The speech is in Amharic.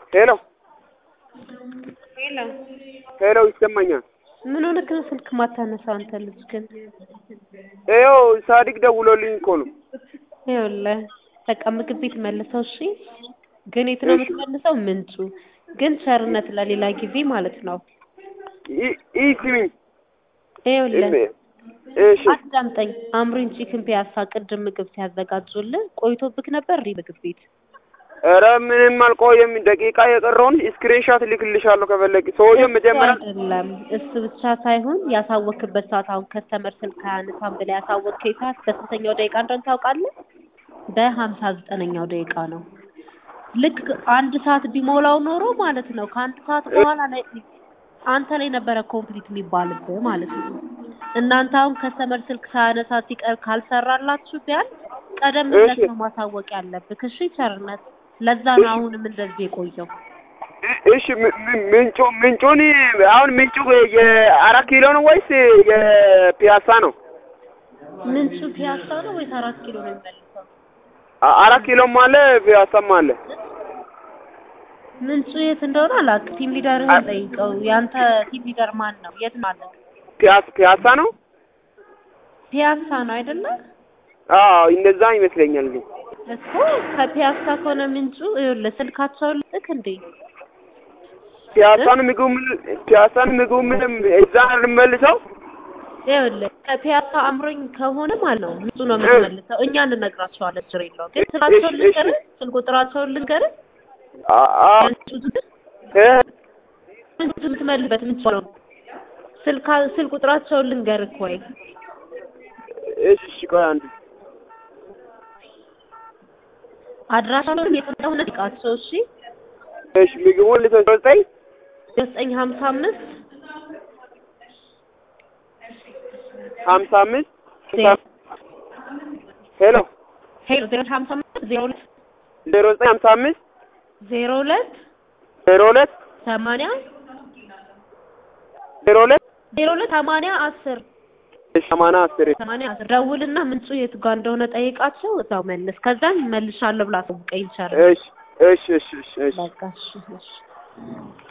ሄሎ ሄሎ ሄሎ ይሰማኛል። ምን ሆነህ ነው ስልክ ማታነሳው አንተ ልጅ ግን? ይኸው ሳዲቅ ደውሎልኝ እኮ ነው። ይኸውልህ በቃ ምግብ ቤት መልሰው እሺ። ግን የት ነው የምትመልሰው? ምንጩ ግን ቸርነት ለሌላ ጊዜ ማለት ነው። ኢ- ኢ ስሚኝ ይኸውልህ እሺ አዳምጠኝ። አምሪን ቺክን ፒያሳ ቅድም ምግብ ሲያዘጋጁልህ ቆይቶብክ ነበር እንዴ ምግብ ቤት? ኧረ ምንም አልቆየም። ደቂቃ የቀረውን ስክሪንሻት ልክልሻለሁ ከፈለግ። ሰውዬው መጀመሪያ አይደለም እሱ ብቻ ሳይሆን ያሳወክበት ሰዓት አሁን ከስተመር ስልክ አያነሳም ብለህ ያሳወቅከኝ ሰዓት በስንተኛው ደቂቃ እንደሆነ ታውቃለህ? በሀምሳ ዘጠነኛው ደቂቃ ነው። ልክ አንድ ሰዓት ቢሞላው ኖሮ ማለት ነው ከአንድ ሰዓት በኋላ ላይ አንተ ላይ ነበረ ኮምፕሊት የሚባልብህ ማለት ነው። እናንተ አሁን ከስተመር ስልክ ሳያነሳ ሲቀር ካልሰራላችሁ ቢያንስ ቀደም ብለህ እሺ። ነው ማሳወቅ ያለብህ። እሺ ቸርነት፣ ለዛ ነው አሁንም እንደዚህ የቆየው። እሺ ም- ም- ምንጩ ምንጩን አሁን ምንጩ የአራት ኪሎ ነው ወይስ የፒያሳ ነው? ምንጩ ፒያሳ ነው ወይስ አራት ኪሎ ነው የሚመልሰው? አ- አራት ኪሎም አለ ፒያሳም አለ። ምንጩ የት እንደሆነ አላውቅም። ቲም ሊደርህን ጠይቀው። ያንተ ቲም ሊደር ማን ነው? የት ማለት ፒያሳ ፒያሳ ነው? ፒያሳ ነው አይደለ? አዎ እንደዛ ይመስለኛል። ግን እኮ ከፒያሳ ከሆነ ምንጩ ይኸውልህ ስልካቸውን ልክ እንዴ ፒያሳን ምግቡ ምን ፒያሳን ምግቡ ምንም እዛ ልመልሰው ይኸውልህ ከፒያሳ አምሮኝ ከሆነ ማለት ነው ምንጩ ነው የምትመልሰው። እኛ እንነግራቸዋለን። ችግር የለውም። ግን ስልካቸውን እሺ፣ እሺ። ልንገርህ፣ ስልክ ቁጥራቸውን ልንገርህ። አ- አ- ምንጩ ግን እ ምንጩ የምትመልስበት ምንጭ ነው። ስልካ ስልክ ቁጥራቸውን ልንገርህ ወይ እሺ እሺ ቆይ አንድ አድራሻቸውን የት እንደሆነ ጠይቃቸው። እሺ እሺ ምግቡን ልትወስጠኝ ዘጠኝ ሀምሳ አምስት ሀምሳ አምስት ሄሎ ሄሎ ዜሮ ሀምሳ አምስት ዜሮ ሁለት ዜሮ ዘጠኝ ሀምሳ አምስት ዜሮ ሁለት ዜሮ ሁለት ሰማንያ ዜሮ ሁለት ዜሮ ሁለት ሰማንያ አስር እሺ ሰማንያ አስር ሰማንያ አስር ደውልና ምንጩ የቱ ጋር እንደሆነ ጠይቃቸው። እዛው መልስ። ከዛም መልሻለሁ ብላ አሳውቀኝ ይቻላል። እሺ እሺ እሺ እሺ እሺ በቃ እሺ እሺ